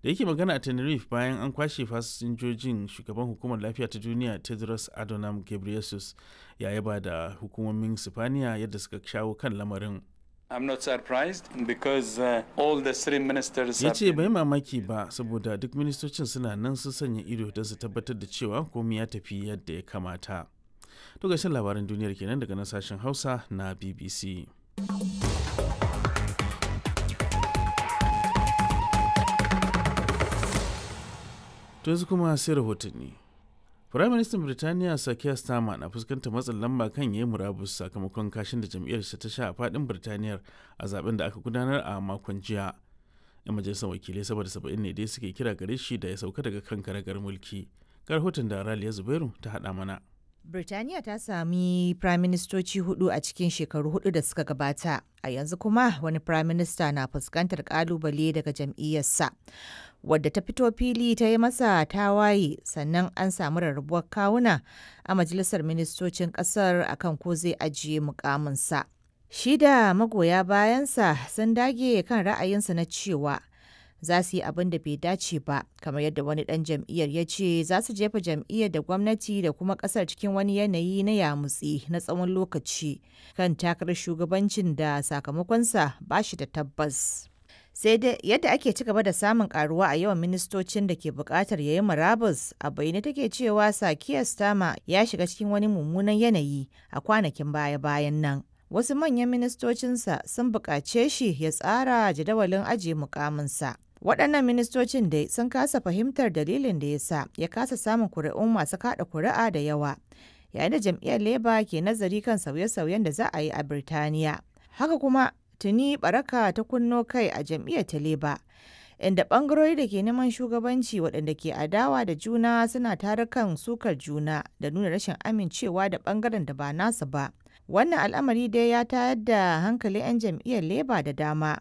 da yake magana a tenerife bayan an kwashe fasinjojin shugaban hukumar lafiya ta duniya tedros adhanom ghebreyesus ya yaba da hukumomin sifaniya yadda suka shawo kan lamarin I'm not surprised because uh, all the three ministers ya ce bai mamaki ba saboda duk ministocin suna nan sun sanya ido don su tabbatar da cewa komai ya tafi yadda ya kamata to gashin labaran duniyar kenan daga nan sashen hausa na bbc to yanzu kuma sai rahotanni Firayim Ministan Birtaniya Sakiya Starmer na fuskantar matsin lamba kan yayi murabus sakamakon kashin da jam'iyyarsa ta sha a fadin Birtaniyar a zaben da aka gudanar a makon jiya. 'Yan majalisar wakilai saboda saba'in ne dai suke kira gare shi da ya sauka daga kan karagar mulki. Ga rahoton da Raliya Zubairu ta haɗa mana. Birtaniya ta sami firaministoci hudu a cikin shekaru hudu da suka gabata, a yanzu kuma wani firaminista na fuskantar kalubale daga jam'iyyarsa. Wadda ta fito fili ta yi masa tawaye sannan an samu rarrabuwar kawuna a majalisar ministocin kasar akan ko zai ajiye mukaminsa. Shi da magoya bayansa sun dage kan ra'ayinsa na cewa za su yi abin da bai dace ba kamar yadda wani dan jam'iyyar ya ce za su jefa jam'iyyar da gwamnati da kuma kasar cikin wani yanayi na yamutsi na tsawon lokaci kan takarar shugabancin da sakamakonsa ba shi da tabbas sai dai yadda ake ci gaba da samun karuwa a yawan ministocin da ke bukatar yayi murabus a bayyane take cewa sakiya stama ya shiga cikin wani mummunan yanayi a kwanakin baya-bayan nan wasu manyan ministocinsa sun buƙace shi ya tsara jadawalin ajiye mukaminsa waɗannan ministocin dai sun kasa fahimtar dalilin da ya sa ya kasa samun kuri'un masu kaɗa kuri'a da yawa yayin da jam'iyyar leba ke nazari kan sauye-sauyen da za a yi a birtaniya haka kuma tuni baraka ta kunno kai a jam'iyyar ta leba inda ɓangarori da ke neman shugabanci waɗanda ke adawa da juna suna tarukan sukar juna da nuna rashin amincewa da ɓangaren da ba nasa ba wannan al'amari dai ya tayar da hankali 'yan jam'iyyar leba da dama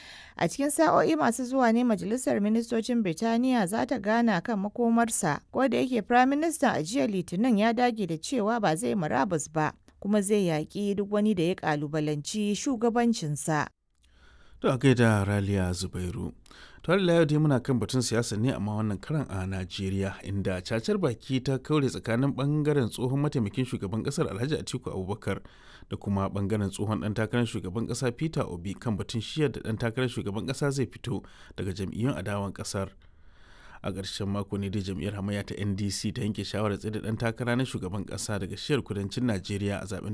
a cikin sa'o'i masu zuwa ne majalisar ministocin birtaniya za ta gana kan makomarsa ko da yake prime minister a jiya litinin ya dage da cewa ba zai murabus ba kuma zai yaƙi duk wani da ya ƙalubalanci shugabancinsa To a gaida Raliya Zubairu. To har yau dai muna kan batun siyasa ne amma wannan karan a Najeriya inda cacar baki ta kaure tsakanin bangaren tsohon mataimakin shugaban kasar Alhaji Atiku Abubakar da kuma bangaren tsohon dan takarar shugaban kasa Peter Obi kan batun shiyar da dan takarar shugaban kasa zai fito daga jam'iyyun adawan kasar. A ƙarshen mako ne dai jam'iyyar hamayya ta NDC ta yanke shawarar tsaye da dan takara na shugaban kasa daga shiyar kudancin Najeriya a zaben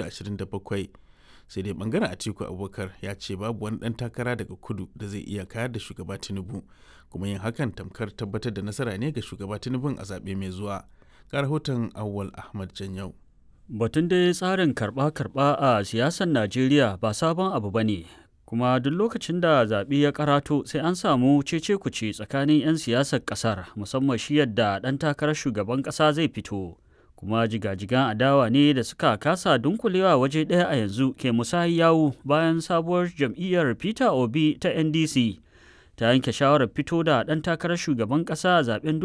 2027. sai dai bangaren atiku abubakar ya ce babu wani dan takara daga kudu da zai iya kayar da shugaba tinubu kuma yin hakan tamkar tabbatar da nasara ne ga shugaba tinubu a zaɓe mai zuwa ga rahoton awwal ahmad janyau batun dai tsarin karɓa-karɓa a siyasar najeriya ba sabon abu ba ne kuma duk lokacin da zaɓe ya karato sai an samu cece kuce tsakanin 'yan siyasar ƙasar musamman shi yadda ɗan takarar shugaban ƙasa zai fito kuma jigajigan adawa ne da suka kasa dunkulewa waje ɗaya a yanzu ke musayi yawu bayan sabuwar jam'iyyar peter obi ta ndc ta yanke shawarar fito da ɗan takarar shugaban ƙasa a zaben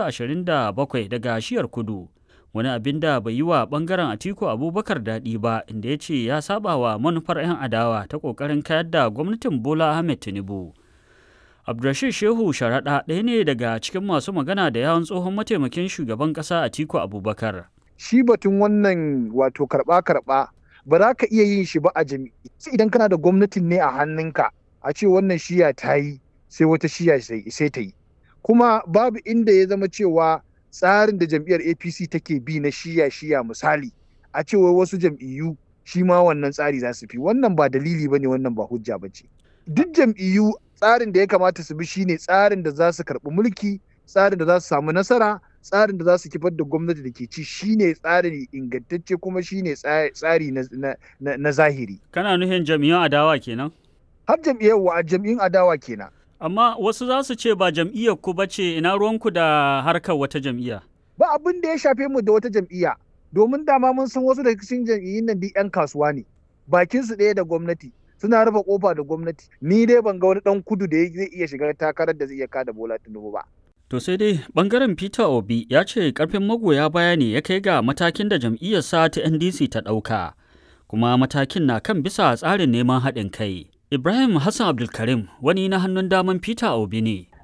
2027 daga shiyar kudu wani abin da bai yi wa ɓangaren atiku abubakar daɗi ba inda ya ce ya saba wa manufar 'yan adawa ta ƙoƙarin kayar da gwamnatin bola ahmed tinubu Abdulrashid Shehu Sharaɗa ɗaya ne daga cikin masu magana da yawon tsohon mataimakin shugaban ƙasa Atiku Abubakar. Shi batun wannan wato karɓa-karɓa ba za ka iya yin shi ba a jami'i. Idan kana da gwamnatin ne a hannunka a ce wannan shiya ta yi sai wata shiya sai ta yi. Kuma babu inda ya zama cewa tsarin da jam'iyyar APC take bi na shiya-shiya misali a cewa wasu jam'iyyu shi ma wannan tsari za su fi wannan ba dalili ba ne wannan ba hujja ba ce. Duk jam'iyyu tsarin da ya kamata su bi shine tsarin da za su karɓi mulki tsarin da za su samu nasara tsarin da za su kifar da gwamnati da ke ci shine tsari ingantacce kuma shine tsari na zahiri kana nufin jam'iyyun adawa kenan har jam'iyyar wa jam'iyyun adawa kenan amma wasu za su ce ba jam'iyyar ku bace ina ruwanku da harkar wata jam'iyya ba abin da ya shafe mu da wata jam'iyya domin dama mun san wasu daga cikin jam'iyyun nan duk 'yan kasuwa ne bakin su ɗaya da gwamnati suna rufe kofa da gwamnati ni dai ban ga wani dan kudu da zai iya shiga takarar da zai iya kada bola tinubu ba to sai dai bangaren peter obi ya ce karfin magoya baya ne ya kai ga matakin da jam'iyyarsa ta ndc ta ɗauka kuma matakin na kan bisa tsarin neman haɗin kai ibrahim hassan abdulkarim wani na hannun daman peter obi ne